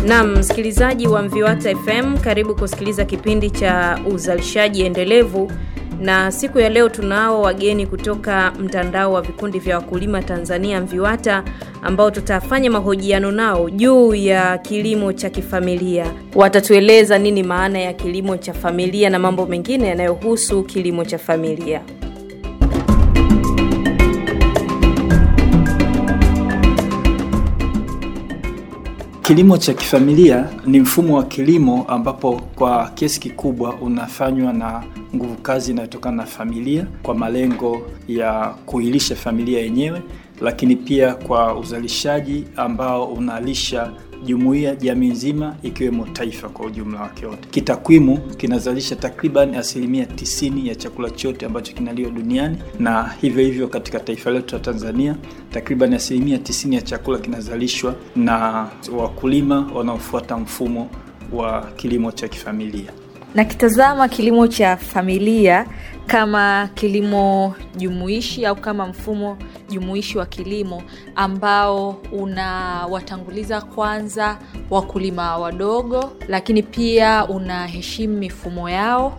Naam, msikilizaji wa Mviwata FM, karibu kusikiliza kipindi cha uzalishaji endelevu, na siku ya leo tunao wageni kutoka mtandao wa vikundi vya wakulima Tanzania Mviwata, ambao tutafanya mahojiano nao juu ya kilimo cha kifamilia. Watatueleza nini maana ya kilimo cha familia na mambo mengine yanayohusu kilimo cha familia. Kilimo cha kifamilia ni mfumo wa kilimo ambapo kwa kiasi kikubwa unafanywa na nguvu kazi inayotokana na familia kwa malengo ya kuilisha familia yenyewe, lakini pia kwa uzalishaji ambao unalisha jumuiya, jamii nzima, ikiwemo taifa kwa ujumla wake wote. Kitakwimu kinazalisha takriban asilimia tisini ya chakula chote ambacho kinaliwa duniani, na hivyo hivyo katika taifa letu la Tanzania takriban asilimia tisini ya chakula kinazalishwa na wakulima wanaofuata mfumo wa kilimo cha kifamilia. Nakitazama kilimo cha familia kama kilimo jumuishi au kama mfumo jumuishi wa kilimo ambao unawatanguliza kwanza wakulima wadogo, lakini pia unaheshimu mifumo yao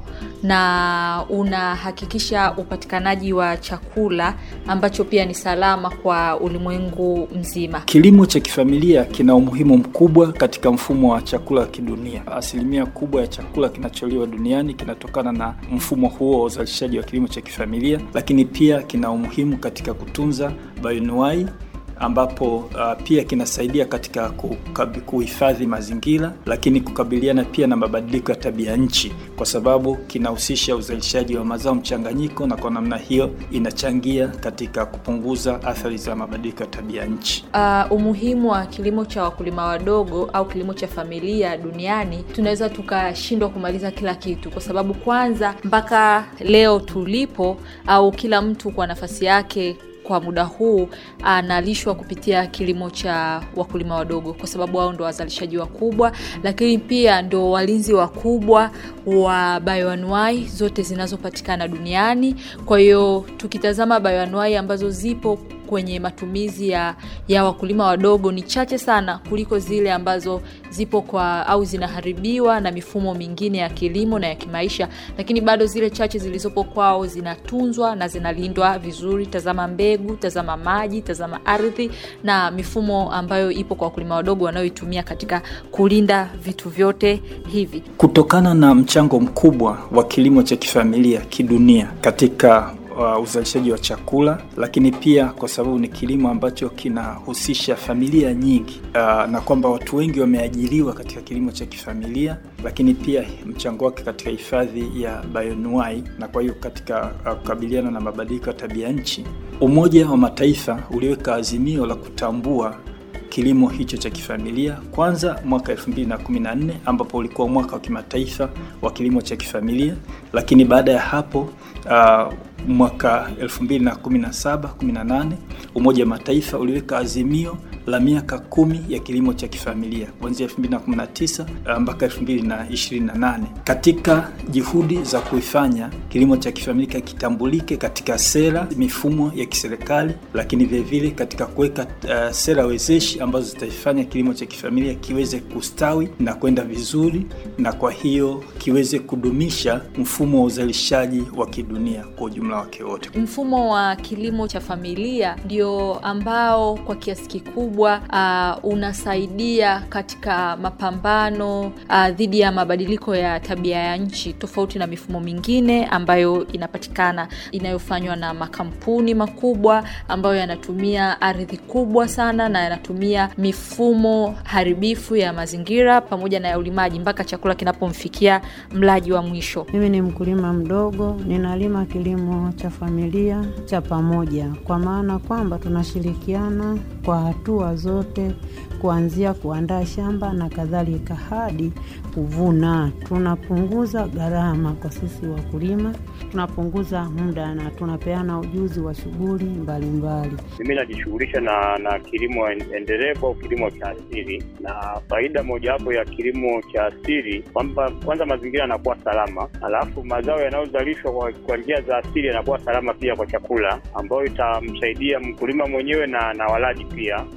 na unahakikisha upatikanaji wa chakula ambacho pia ni salama kwa ulimwengu mzima. Kilimo cha kifamilia kina umuhimu mkubwa katika mfumo wa chakula wa kidunia. Asilimia kubwa ya chakula kinacholiwa duniani kinatokana na mfumo huo wa uzalishaji wa kilimo cha kifamilia, lakini pia kina umuhimu katika kutunza bioanuwai ambapo uh, pia kinasaidia katika kuhifadhi mazingira, lakini kukabiliana pia na mabadiliko ya tabia nchi, kwa sababu kinahusisha uzalishaji wa mazao mchanganyiko, na kwa namna hiyo inachangia katika kupunguza athari za mabadiliko ya tabia nchi. Uh, umuhimu wa kilimo cha wakulima wadogo au kilimo cha familia duniani, tunaweza tukashindwa kumaliza kila kitu, kwa sababu kwanza, mpaka leo tulipo, au kila mtu kwa nafasi yake kwa muda huu analishwa kupitia kilimo cha wakulima wadogo, kwa sababu wao ndo wazalishaji wakubwa, lakini pia ndo walinzi wakubwa wa bioanuai zote zinazopatikana duniani. Kwa hiyo tukitazama bioanuai ambazo zipo kwenye matumizi ya, ya wakulima wadogo ni chache sana kuliko zile ambazo zipo kwa au zinaharibiwa na mifumo mingine ya kilimo na ya kimaisha, lakini bado zile chache zilizopo kwao zinatunzwa na zinalindwa vizuri. Tazama mbegu, tazama maji, tazama ardhi na mifumo ambayo ipo kwa wakulima wadogo wanayoitumia katika kulinda vitu vyote hivi. Kutokana na mchango mkubwa wa kilimo cha kifamilia kidunia katika Uh, uzalishaji wa chakula lakini pia kwa sababu ni kilimo ambacho kinahusisha familia nyingi uh, na kwamba watu wengi wameajiriwa katika kilimo cha kifamilia, lakini pia mchango wake katika hifadhi ya bioanuwai na kwa hiyo katika kukabiliana uh, na mabadiliko ya tabia nchi. Umoja wa Mataifa uliweka azimio la kutambua kilimo hicho cha kifamilia kwanza mwaka 2014 ambapo ulikuwa mwaka wa kimataifa wa kilimo cha kifamilia, lakini baada ya hapo uh, mwaka 2017 18 Umoja wa Mataifa uliweka azimio la miaka kumi ya kilimo cha kifamilia kuanzia 2019 mpaka 2028 katika juhudi za kuifanya kilimo cha kifamilia kitambulike katika sera, mifumo ya kiserikali, lakini vilevile katika kuweka uh, sera wezeshi ambazo zitaifanya kilimo cha kifamilia kiweze kustawi na kwenda vizuri, na kwa hiyo kiweze kudumisha mfumo wa uzalishaji wa kidunia kwa ujumla wake wote. Mfumo wa kilimo cha familia ndio ambao kwa kiasi kikubwa uh, unasaidia katika mapambano uh, dhidi ya mabadiliko ya tabia ya nchi, tofauti na mifumo mingine ambayo inapatikana inayofanywa na makampuni makubwa ambayo yanatumia ardhi kubwa sana na yanatumia mifumo haribifu ya mazingira pamoja na ya ulimaji mpaka chakula kinapomfikia mlaji wa mwisho. Mimi ni mkulima mdogo, ninalima kilimo cha familia cha pamoja, kwa maana kwamba tunashirikiana kwa hatua zote kuanzia kuandaa shamba na kadhalika hadi kuvuna. Tunapunguza gharama kwa sisi wakulima, tunapunguza muda na tunapeana ujuzi wa shughuli mbalimbali. Mimi najishughulisha na na kilimo endelevu au kilimo cha asili, na faida mojawapo ya kilimo cha asili kwamba kwanza mazingira yanakuwa salama, alafu mazao yanayozalishwa kwa, kwa njia za asili yanakuwa salama pia kwa chakula, ambayo itamsaidia mkulima mwenyewe na, na walaji pia. Pia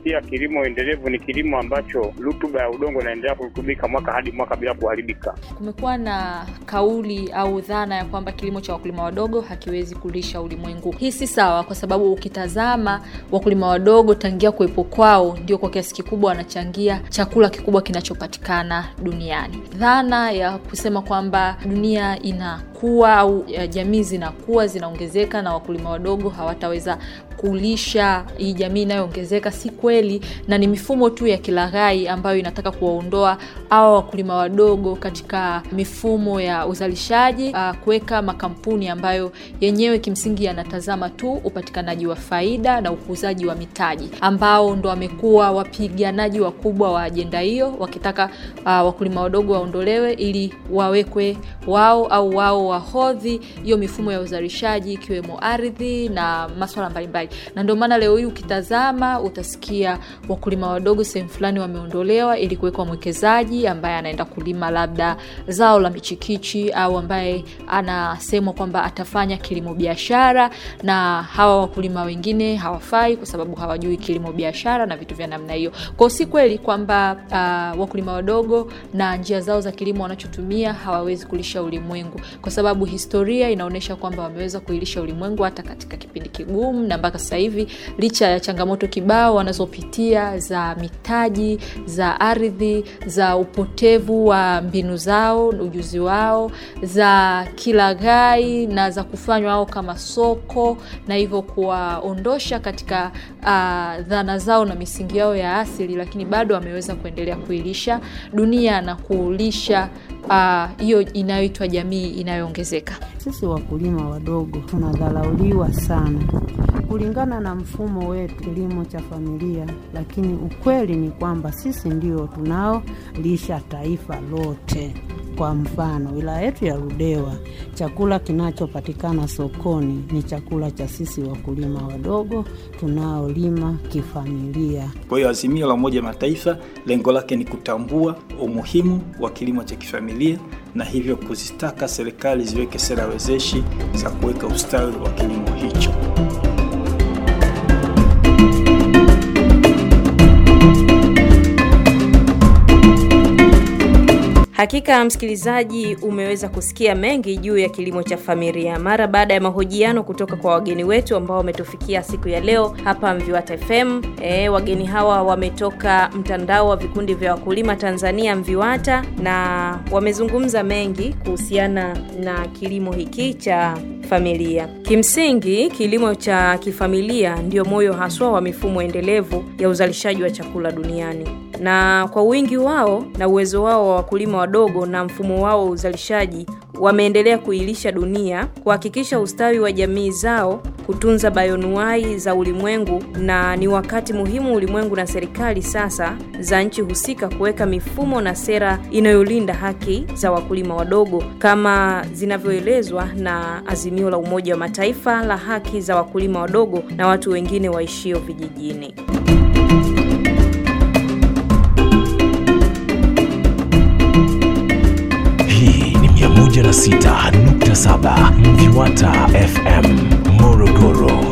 pia kilimo endelevu ni kilimo ambacho rutuba ya udongo inaendelea kurutubika mwaka hadi mwaka bila kuharibika. Kumekuwa na kauli au dhana ya kwamba kilimo cha wakulima wadogo hakiwezi kulisha ulimwengu. Hii si sawa, kwa sababu ukitazama wakulima wadogo tangia kuwepo kwao ndio kwa kiasi kikubwa wanachangia chakula kikubwa kinachopatikana duniani. Dhana ya kusema kwamba dunia inakuwa au jamii zinakuwa zinaongezeka na wakulima wadogo hawataweza kulisha hii jamii inayoongezeka si kweli, na ni mifumo tu ya kilaghai ambayo inataka kuwaondoa hawa wakulima wadogo katika mifumo ya uzalishaji, uh, kuweka makampuni ambayo yenyewe kimsingi yanatazama tu upatikanaji wa faida na ukuzaji wa mitaji, ambao ndo wamekuwa wapiganaji wakubwa wa ajenda hiyo, wakitaka uh, wakulima wadogo waondolewe ili wawekwe wao au wao wahodhi hiyo mifumo ya uzalishaji ikiwemo ardhi na maswala mbalimbali na ndio maana leo hii ukitazama utasikia wakulima wadogo sehemu fulani wameondolewa ili kuwekwa mwekezaji ambaye anaenda kulima labda zao la michikichi au ambaye anasemwa kwamba atafanya kilimo biashara, na hawa wakulima wengine hawafai kwa sababu hawajui kilimo biashara na vitu vya namna hiyo. Kwao si kweli kwamba uh, wakulima wadogo na njia zao za kilimo wanachotumia hawawezi kulisha ulimwengu, kwa sababu historia inaonyesha kwamba wameweza kuilisha ulimwengu hata katika kipindi kigumu na mpaka sasa hivi licha ya changamoto kibao wanazopitia za mitaji, za ardhi, za upotevu wa mbinu zao, ujuzi wao, za kilaghai na za kufanywa wao kama soko, na hivyo kuwaondosha katika uh, dhana zao na misingi yao ya asili, lakini bado wameweza kuendelea kuilisha dunia na kulisha hiyo uh, inayoitwa jamii inayoongezeka. Sisi wakulima wadogo tunadharauliwa sana kulingana na mfumo wetu kilimo cha familia, lakini ukweli ni kwamba sisi ndio tunaolisha taifa lote. Kwa mfano, wilaya yetu ya Ludewa, chakula kinachopatikana sokoni ni chakula cha sisi wakulima wadogo tunaolima kifamilia. Kwa hiyo azimio la Umoja Mataifa lengo lake ni kutambua umuhimu wa kilimo cha kifamilia na hivyo kuzitaka serikali ziweke sera wezeshi za kuweka ustawi wa kilimo hicho. Hakika msikilizaji, umeweza kusikia mengi juu ya kilimo cha familia mara baada ya mahojiano kutoka kwa wageni wetu ambao wametufikia siku ya leo hapa Mviwata FM. E, wageni hawa wametoka mtandao wa vikundi vya wakulima Tanzania Mviwata, na wamezungumza mengi kuhusiana na kilimo hiki cha familia. Kimsingi, kilimo cha kifamilia ndio moyo haswa wa mifumo endelevu ya uzalishaji wa chakula duniani na kwa wingi wao na uwezo wao wa wakulima wadogo na mfumo wao wa uzalishaji wameendelea kuilisha dunia, kuhakikisha ustawi wa jamii zao, kutunza bayonuai za ulimwengu, na ni wakati muhimu ulimwengu na serikali sasa za nchi husika kuweka mifumo na sera inayolinda haki za wakulima wadogo kama zinavyoelezwa na azimio la Umoja wa Mataifa la haki za wakulima wadogo na watu wengine waishio vijijini. Hii ni 106.7 Mviwata FM Morogoro.